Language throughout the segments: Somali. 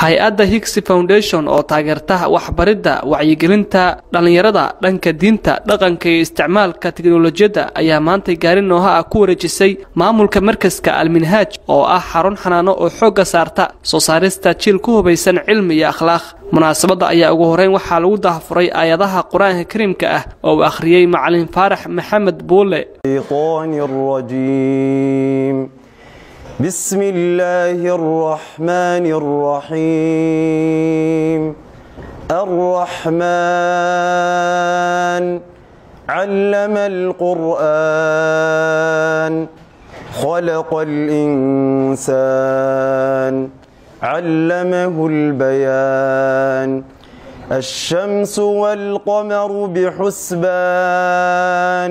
hay-adda higsi foundation oo taageerta waxbaridda wacyigelinta dhallinyarada dhanka diinta dhaqanka iyo isticmaalka teknolojiyadda ayaa maantay gaari nooha ah ku wareejisay maamulka markaska alminhaaj oo ah xarun xanaano oo xoogga saarta soo saarista jiil ku hubaysan cilmi iyo akhlaaq munaasabadda ayaa ugu horeyn waxaa lagu daahfuray aayadaha qur-aanka kariimka ah oo uu akhriyey macalin faarax maxamed buule بسم الله الرحمن الرحيم الرحمن علم القرآن خلق الإنسان علمه البيان الشمس والقمر بحسبان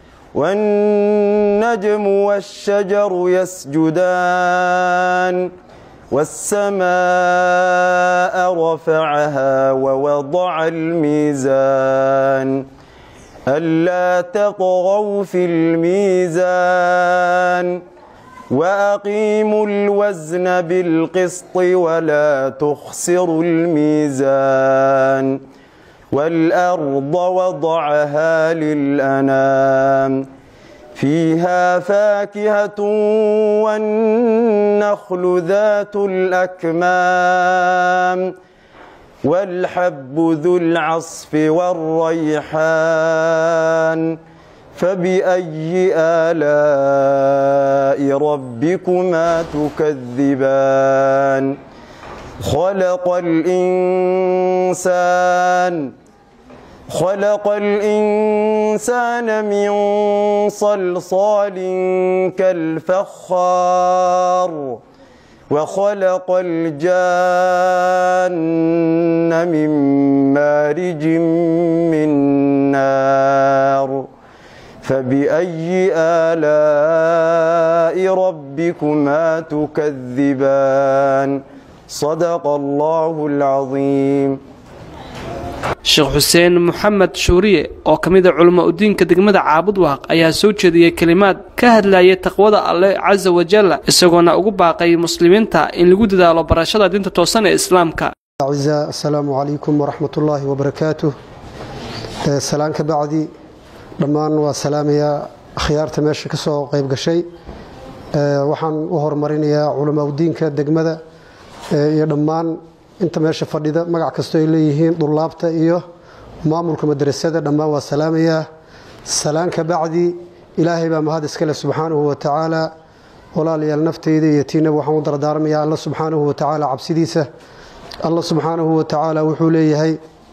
والنجم والشجر يسجدان والسماء رفعها ووضع الميزان ألا تطغوا في الميزان وأقيموا الوزن بالقسط ولا تخسروا الميزان والأرض وضعها للأنام فيها فاكهة والنخل ذات الأكمام والحب ذو العصف والريحان فبأي آلاء ربكما تكذبان خلق الإنسان خلق الإنسان من صلصال كالفخار وخلق الجان من مارج من نار فبأي آلاء ربكما تكذبان صدق الله العظيم sheekh xuseen moxamed shuuriye oo ka mida culamo udiinka degmada caabud waaq ayaa soo jeediyey kelimaad ka hadlayay taqwada alleh casa wajalla isagoona ugu baaqay muslimiinta in lagu dadaalo barashada diinta toosan ee islaamka asalaamu calaykum waraxmat ullaahi wabarakaatuh salaan ka bacdi dhammaan waa salaamayaa akhyaarta meesha ka soo qayb gashay waxaan u horumarinayaa culamo udiinka degmada iyo dhammaan inta meesha fadhida magac kastoo ay leeyihiin dulaabta iyo maamulka madrasada dhammaan waa salaamayaa salaan ka bacdi ilaahay baa mahad iskale subxaanahu watacaala walaalayaal nafteyda iyo tiinaba waxaan u dardaarmayaa alla subxaanahu watacaala cabsidiisa alla subxaanahu watacaala wuxuu leeyahay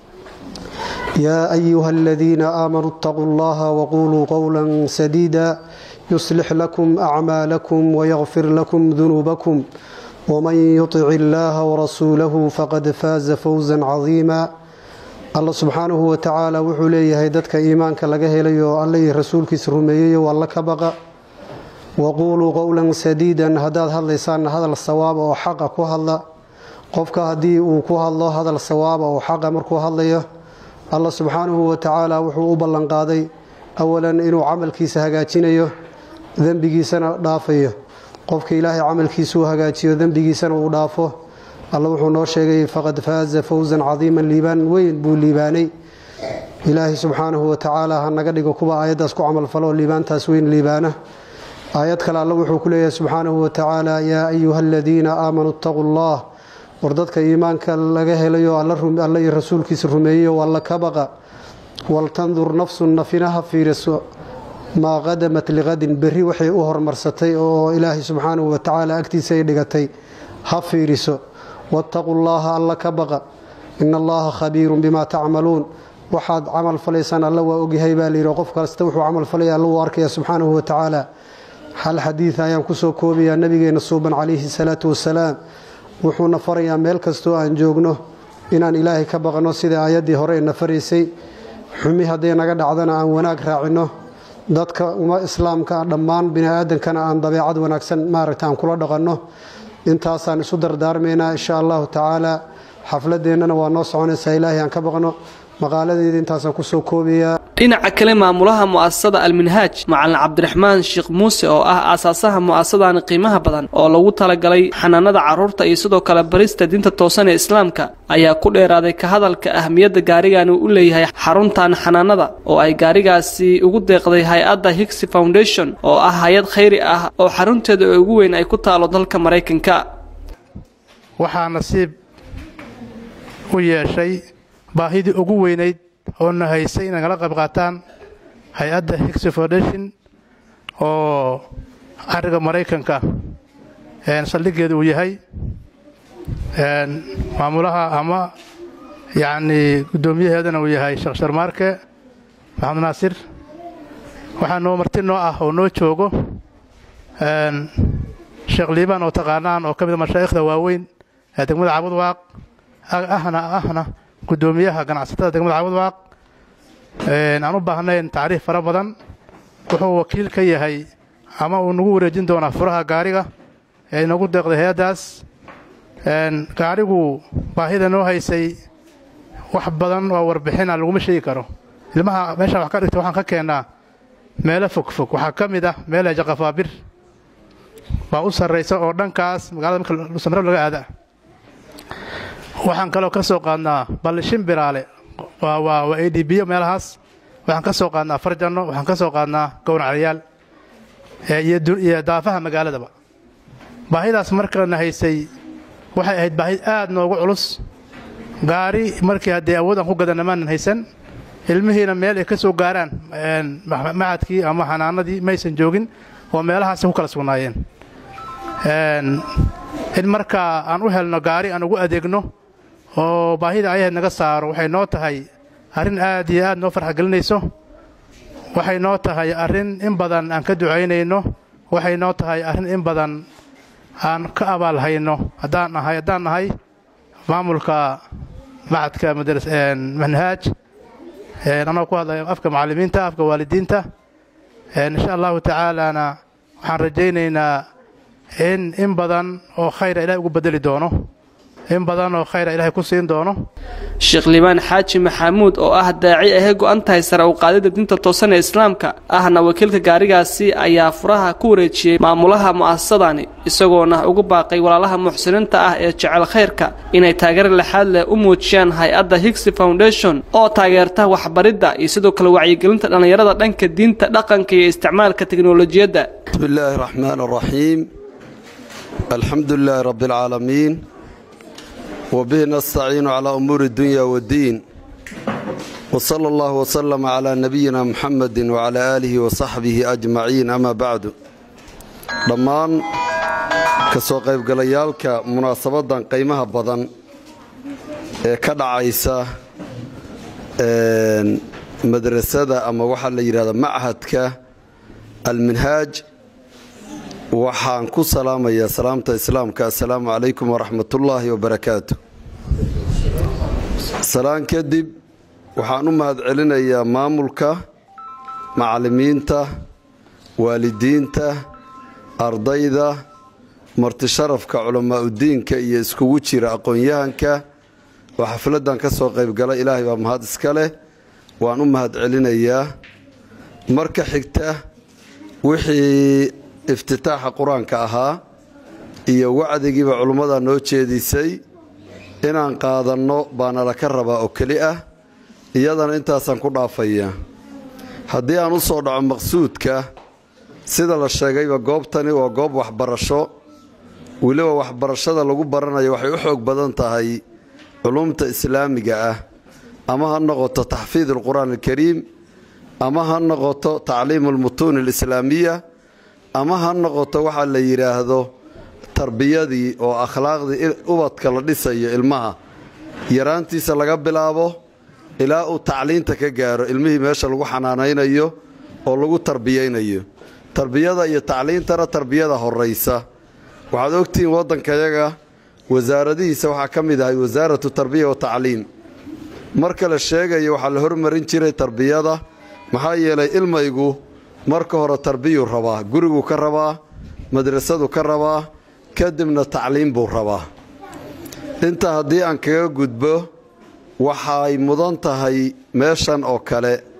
yaa ayuha aladiina aamanuu اtaquu اllaha waquluu qowla sadiida yuslix lakum acmaalakum wayakfir lakum dunuubakum wman yutic illaaha warasuulahu faqad faaza fowsan cadiima alla subxaanahu watacaala wuxuu leeyahay dadka iimaanka laga helayo alla iyo rasuulkiisa rumeeyeyo alla ka baqa waquuluu qowlan sadiidan haddaad hadlaysaanna hadal sawaaba oo xaqa ku hadla qofka haddii uu ku hadlo hadal sawaaba oo xaqa markuu hadlayo alla subxaanahu watacaala wuxuu u ballanqaaday awalan inuu camalkiisa hagaajinayo dembigiisana dhaafayo qofka ilaahay camalkiisa uu hagaajiyo dembigiisana uu dhaafo alla wuxuu noo sheegay faqad faaza fowsan cadiiman liibaan weyn buu liibaanay ilaahay subxaanahu watacaala ha naga dhigo kuwa aayaddaas ku camalfalo liibaantaas weyn liibaana aayad kale alla wuxuu ku leeyahay subxaanahu watacaala yaa ayuha aladiina aamanuu itaquu allah war dadka iimaanka laga helayo alla iyo rasuulkiisa rumeeyeyo alla ka baqa waltandur nafsun nafinaha fiiriso maa qadamat liqadin berri waxay u hormarsatay oo ilaahay subxaanahu watacaala agtiisa ay dhigatay ha fiiriso waataquu llaaha alla ka baqa ina allaha khabiirun bimaa tacmaluun waxaad camal falaysaan alla waa ogyahay baa layidhi qof kasta wuxuu camal falaya alla uu arkaya subxaanahu watacaala hal xadiid ayaan kusoo koobayaa nabigeena suuban calayhi salaatu wasalaam wuxuuna farayaa meel kastoo aan joogno inaan ilaahay ka baqno sida aayaddii hore na faraysay xumi hadday naga dhacdana aan wanaag raacinno dadka uma islaamka dhammaan bini-aadankana aan dabeecad wanaagsan maaragta aan kula dhaqanno intaasaan isu dardaarmaynaa insha allahu tacaala xafladeennana waa noo soconaysaa ilaahay aan ka baqno maqaaladeeda intaasaan kusoo koobayaa dhinaca kale maamulaha mu'asasada alminhaaj macalin cabdiraxmaan sheekh muuse oo ah aasaasaha mu'asasadani qiimaha badan oo lagu talagalay xanaanada carruurta iyo sidoo kale barista diinta toosan ee islaamka ayaa ku dheeraaday ka hadalka ahmiyadda gaarigani uu u leeyahay xaruntan xanaanada oo ay gaarigaasi ugu deeqday hay-adda higsi foundation oo ah hay-ad khayri ah oo xarunteeda ugu weyn ay ku taalo dalka maraykanka waxaa nasiib u yeeshay baahidii ugu weynayd oona haysay inay kala qayb qaataan hay-adda higsi foundation oo cariga maraykanka saldhiggeeda uu yahay maamulaha ama yacnii guddoomiyaheedana uu yahay sheekh sharmaarke maxamed naasir waxaa noo marti noo ah oo noo joogo sheekh liibaan oo taqaanaan oo ka mida mashaa'ikhda waaweyn ee degmada cabudwaaq ahna ahna guddoomiyaha ganacsatada degmada cabudwaaq aan u baahnayn tacriif fara badan wuxuu wakiil ka yahay ama uu nagu wareejin doonaa furaha gaariga ee inagu deeqday hay-addaas gaarigu baahida noo haysay wax badan oo warbixina laguma sheegi karo ilmaha meeshaan wax ka dhigta waxaan ka keennaa meelo fogfog waxaa ka mid ah meela jaqafaabir baa u sarraysa oo dhankaas magaalada marka samro laga aada waxaan kaloo ka soo qaadnaa ballishin biraale waa waa waa a d biyo meelahaas waxaan ka soo qaadnaa farjanno waxaan ka soo qaadnaa gowraclayaal iyo daafaha magaaladaba baahidaas markana haysay waxay ahayd baahi aad noogu culus gaari markii haddee awood aan ku gadanna maanan haysan ilmihiina meel ay ka soo gaaraan macadkii ama xanaanadii maysan joogin oo meelahaasi ku kala sugnaayeen in markaa aan u helno gaari aan ugu adeegno oo baahida ayahayd naga saaro waxay noo tahay arrin aad iyo aad noo farxagelinayso waxay noo tahay arrin in badan aan ka ducaynayno waxay noo tahay arrin in badan aan ka abaal hayno haddaan nahay haddaan nahay maamulka macadka manhaaj anoo ku hadlaya afka macallimiinta afka waalidiinta insha allahu tacaalana waxaan rajaynaynaa in in badan oo khayra ilahay ugu bedeli doono in badan oo khayra ilahay ku siin doono sheekh liibaan xaaji maxamuud oo ah daaci ahe go'an tahay sare u qaadida diinta toosan ee islaamka ahna wakiilka gaarigaasi ayaa furaha ku wareejiyey maamulaha mu'asasadani isagoona ugu baaqay walaalaha muxsiniinta ah ee jecel khayrka inay taageer lexaad leh u muujiyaan hay-adda higsi foundation oo taageerta waxbaridda iyo sidoo kale wacyigelinta dhallinyarada dhanka diinta dhaqanka iyo isticmaalka teknolojiyadda bismi illaahi raxmaan araxiim alxamdu lilaahi rabbi alcaalamiin wbihi nastaciinu calaa umuuri اdunya wاddiin wsala allah wslama calaa nabiyina muxamedi wcalaa aalihi wasaxbihi ajmaciin ama bacdu dhammaan ka soo qaybgalayaalka munaasabaddan qiimaha badan ee ka dhacaysa madrasada ama waxaa la yidhahda machadka alminhaaj waxaan ku salaamayaa salaamta islaamka assalaamu calaykum waraxmat ullaahi wabarakaatu salaan kadib waxaan u mahadcelinayaa maamulka macallimiinta waalidiinta ardayda martisharafka culammaa'udiinka iyo iskugu jira aqoon-yahanka oo xafladdan ka soo qaybgala ilaahay baa mahad iska leh waan u mahadcelinayaa marka xigta wixii iftitaaxa qur-aanka ahaa iyo wacdigiiba culummada noo jeedisay inaan qaadanno baana laka rabaa oo keli ah iyadana intaasaan ku dhaafaya haddii aan u soo dhaco maqsuudka sida la sheegayba goobtani waa goob waxbarasho weliba waxbarashada lagu baranayo waxay u xoog badan tahay culumta islaamiga ah ama ha noqoto taxfiid alqur'aan alkariim ama ha noqoto tacliimu almutuun alislaamiya ama ha noqoto waxaa la yidhaahdo tarbiyadii oo akhlaaqdii ubadka la dhisayo ilmaha yaraantiisa laga bilaabo ilaa uu tacliinta ka gaaro ilmihii meesha lagu xanaanaynayo oo lagu tarbiyaynayo tarbiyada iyo tacliintana tarbiyada horaysa waxaad ogtihiin waddankayaga wasaaradihiisa waxaa ka mid ahay wasaaratu tarbiya wa tacliim marka la sheegayo waxaa la hormarin jiray tarbiyada maxaa yeelay ilmaygu marka hore tarbiyuu rabaa guriguu ka rabaa madrasadu ka rabaa kadibna tacliim buu rabaa intaa haddii aan kaga gudbo waxay mudan tahay meeshan oo kale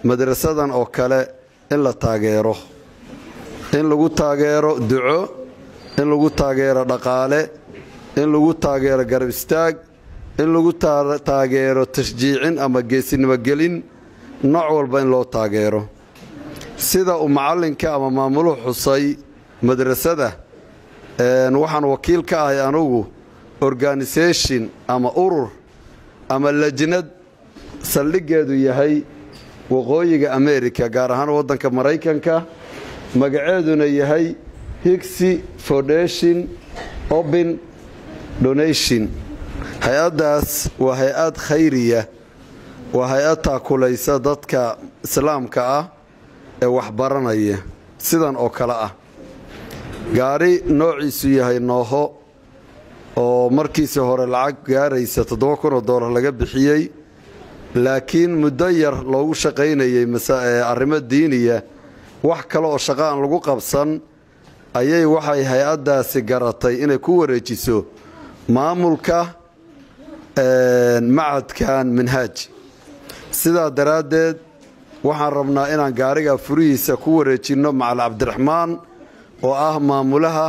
madrasadan oo kale in la taageero in lagu taageero duco in lagu taageero dhaqaale in lagu taageero garab istaag in lagu taageero tashjiicin ama geesinimogelin nooc walba in loo taageero sida uu macallinka ama maamuluhu xusay madrasada waxaan wakiil ka ahay anugu organisation ama urur ama lajnad saldhiggeedu yahay waqooyiga america gaar ahaan waddanka maraykanka magaceeduna yahay higsi foundation open donation hay-addaas waa hay-ad khayriya waa hay-ad taakulaysa dadka islaamka ah ee waxbaranaya sidan oo kale ah gaari noociisu yahay nooho oo markiisii hore lacag gaaraysa toddoba kun oo doolar laga bixiyey laakiin muddo yar loogu shaqaynayey arrimo diiniya wax kale oo shaqo aan lagu qabsan ayay waxay hay-addaasi garatay inay ku wareejiso maamulka macadkan minhaaj sidaa daraaddeed waxaan rabnaa inaan gaariga furihiisa ku wareejinno macal cabdiraxmaan oo ah maamulaha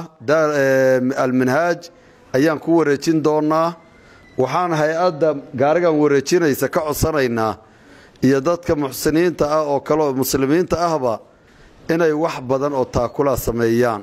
alminhaaj ayaan ku wareejin doonnaa waxaan hay-adda gaarigan wareejinaysa ka codsanaynaa iyo dadka muxsiniinta ah oo kale oo muslimiinta ahba inay wax badan oo taakulaa sameeyaan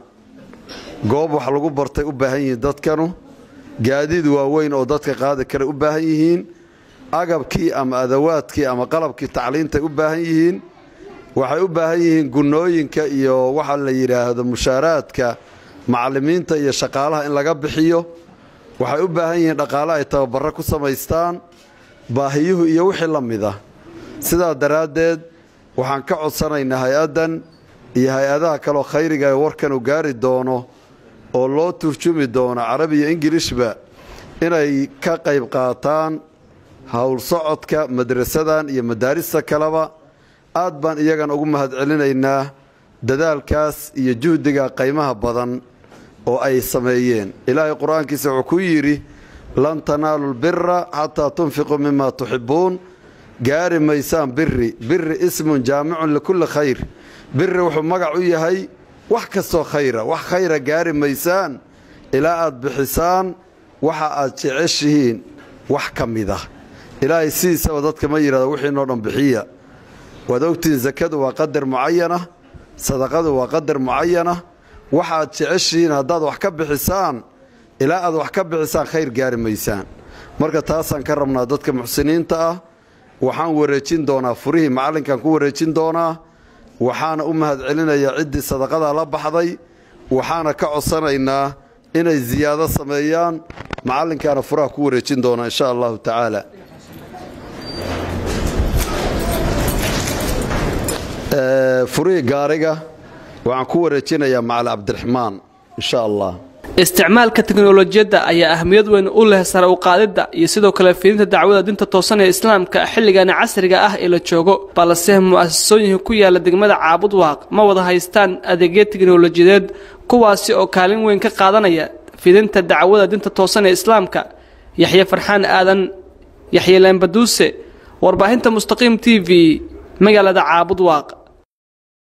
goob wax lagu bartay u baahan yihiin dadkanu gaadiid waaweyn oo dadka qaadi kara u baahan yihiin agabkii ama adawaadkii ama qalabkii tacliintay u baahan yihiin waxay u baahan yihiin gunnooyinka iyo waxa la yidhaahdo mushaaraadka macallimiinta iyo shaqaalaha in laga bixiyo waxay u baahan yihiin dhaqaale ay tababarro ku samaystaan baahiyuhu iyo wixii la mid ah sidaa daraaddeed waxaan ka codsanaynaa hay-addan iyo hay-adaha kaleoo khayriga ee warkan uu gaari doono oo loo turjumi doono carabi iyo ingilishba inay ka qayb qaataan howl socodka madrasadan iyo madaarista kaleba aad baan iyagan ugu mahadcelinaynaa dadaalkaas iyo juhdiga qaymaha badan oo ay sameeyeen ilaahay qur-aankiisa wuxuu ku yidhi lan tanaalu lbira xataa tunfiquu mima tuxibbuun gaari maysaan biri biri ismun jaamicun likulli khayr biri wuxuu magac u yahay wax kastoo khayra wax khayra gaari maysaan ilaa aad bixisaan waxa aad jeceshihiin wax ka mid ah ilaahay sidiisaba dadka ma yidhahdo wixiinoo dhan bixiya waad ogtihiin sakadu waa qadar mucayana sadaqadu waa qadar mucayana waxaad jeceshihiin haddaad wax ka bixisaan ilaa aad wax ka bixisaan khayr gaari maysaan marka taasaan ka rabnaa dadka muxsiniinta ah waxaan wareejin doonaa furihii macallinkaan ku wareejin doonaa waxaana u mahadcelinayaa ciddii sadaqadaa la baxday waxaana ka codsanaynaa inay ziyaado sameeyaan macallinkaana furaha ku wareejin doonaa insha allahu tacaala furihii gaariga waxaan ku wareejinayaa macal cabdiraxmaan insha allah isticmaalka teknolojiyadda ayaa ahmiyad weyn u leh sare u qaadidda iyo sidoo kale fidinta dacwada dinta toosan ee islaamka xilligani casriga ah ee la joogo balse mu'asasooyinka ku yaala degmada caabud waaq ma wada haystaan adeegyo teknolojiyadeed kuwaasi oo kaalin weyn ka qaadanaya fidinta dacwada dinta toosan ee islaamka yaxye farxaan aadan yaxye leembaduuse warbaahinta mustaqiim t v magaalada caabud waaq